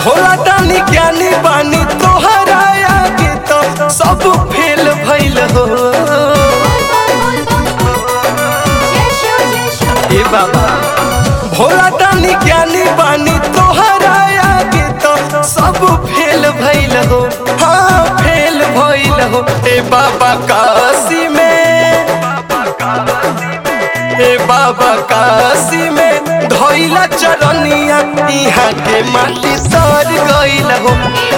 भोला दानी ज्ञानी बानी तोहरा आगे तो सब फेल भइल हो ए बाबा भोला दानी ज्ञानी बानी तोहरा आगे तो सब फेल भइल हो हाँ फेल भइल हो ए बाबा काशी में ए बाबा काशी में धइला चरनिया इहाँ के माटी सर गइल हो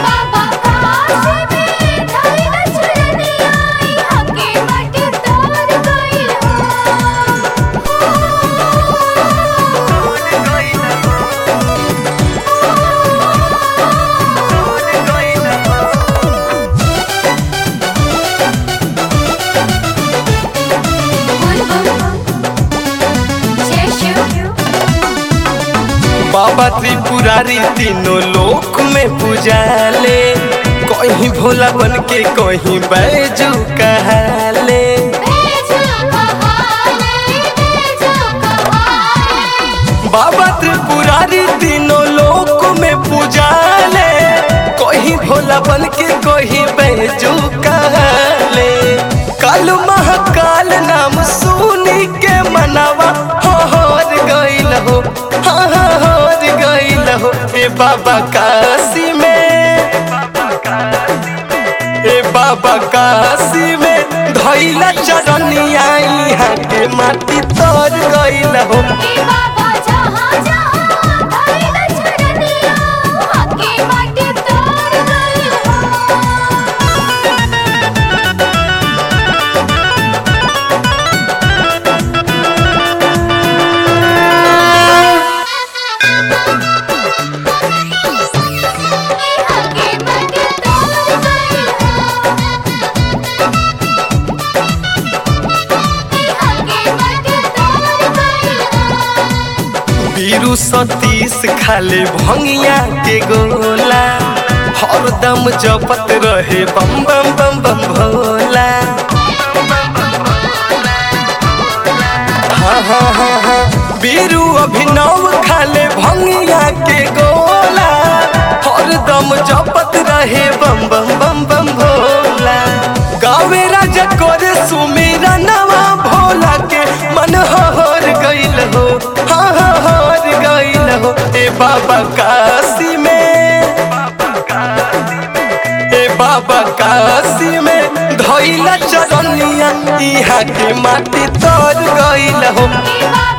बाबा त्रिपुरारी तीनों लोक में पूजाले कहीं भोला बन के कहीं बैजू कहले बाबा त्रिपुरारी तीनों लोक में पूजाले कहीं भोला बन के कहीं बैजू कहले काल महाकाल नाम सुनी के मनावा होर गइल हो हाँ हाँ होर गइल हो ए बाबा काशी में ए बाबा काशी में धइला चरनिया इहाँ के माटी तर गइल हो बीरू सतीश खाले भंगिया के गोला हरदम जपत रहे बम बम बम बम भोला हाँ हाँ हाँ हाँ बीरू अभिनव खाले भंगिया के गोला हरदम जपत रहे बम बम बम बम भोला गावे राजा करे सुमीरा नवा भोला के मन हर गइल हो हाँ हाँ हर गइल हो ए बाबा काशी में ए बाबा काशी में धइला चरनिया इहाँ के माटी तर गइल हो बाबा